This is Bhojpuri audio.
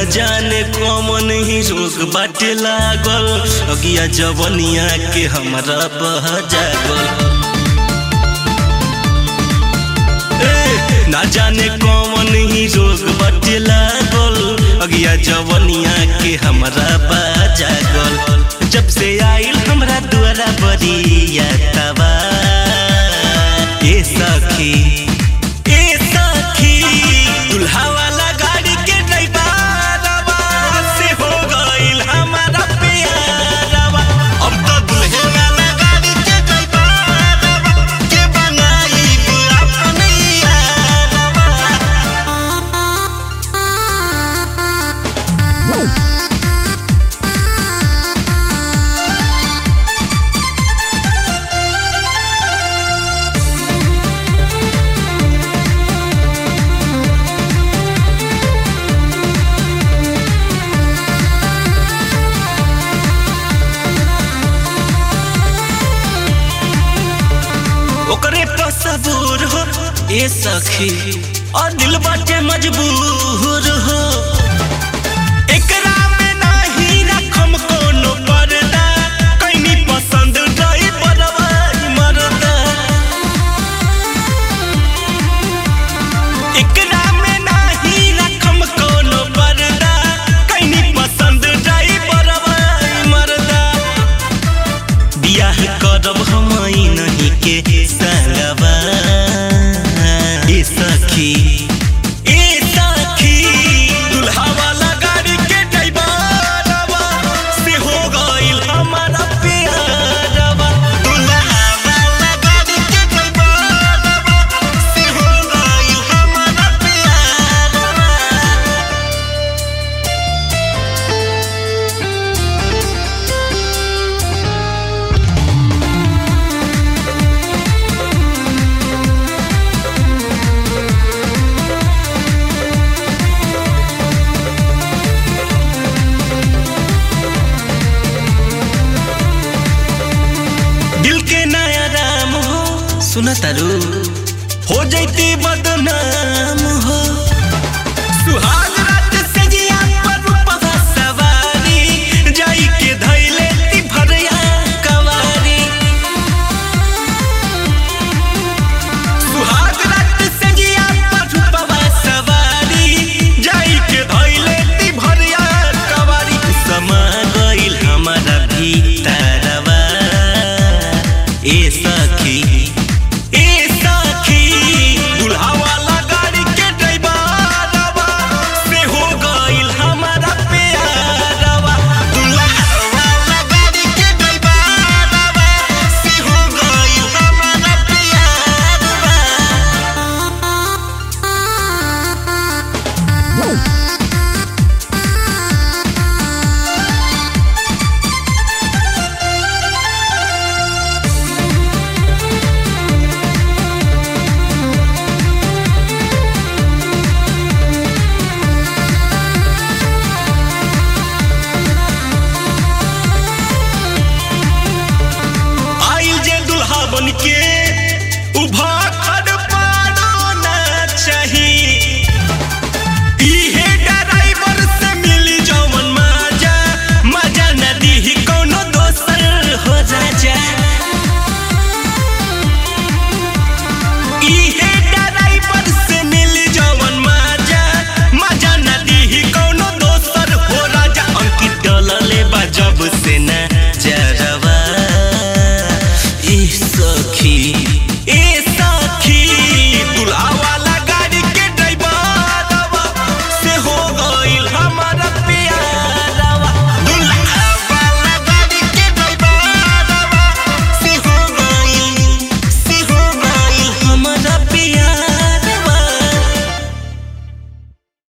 जाने कौन ही रोग बाटे लागल अगिया जवनिया के हमरा बह जागल ए, ना जाने कौन ही रोग बाटे लागल अगिया जवनिया के हमरा बह जागल जब से आइल हमरा द्वारा बरिया तबा ए सखी ए सखी दुल्हा वाला गाड़ी के ड्राइवरवा से हो गइल हमारा प्यारवा अब तो दुल्हे वाला गाड़ी के ड्राइवरवा के बनाइब अपने यारवा ओकरे पर सबूर हो ए सखी और दिल बाटे मजबूर हो एकरा में नाही रखम कोनो पर्दा कैनी पसंद रही बरवाई मरदा एकरा में नाही रखम कोनो पर्दा कैनी पसंद रही बरवाई मरदा बियाह करब हम नहीं के संगवा ए सखी ए सखी दुल्हा वाला गाड़ी के ड्राइवरवा से हो गइल हमारा प्यारवा दुल्हा वाला गाड़ी के ड्राइवरवा से हो गइल हमारा प्यारवा दिल के नया राम हो सुन तारू हो जैती बदनाम हो सुहा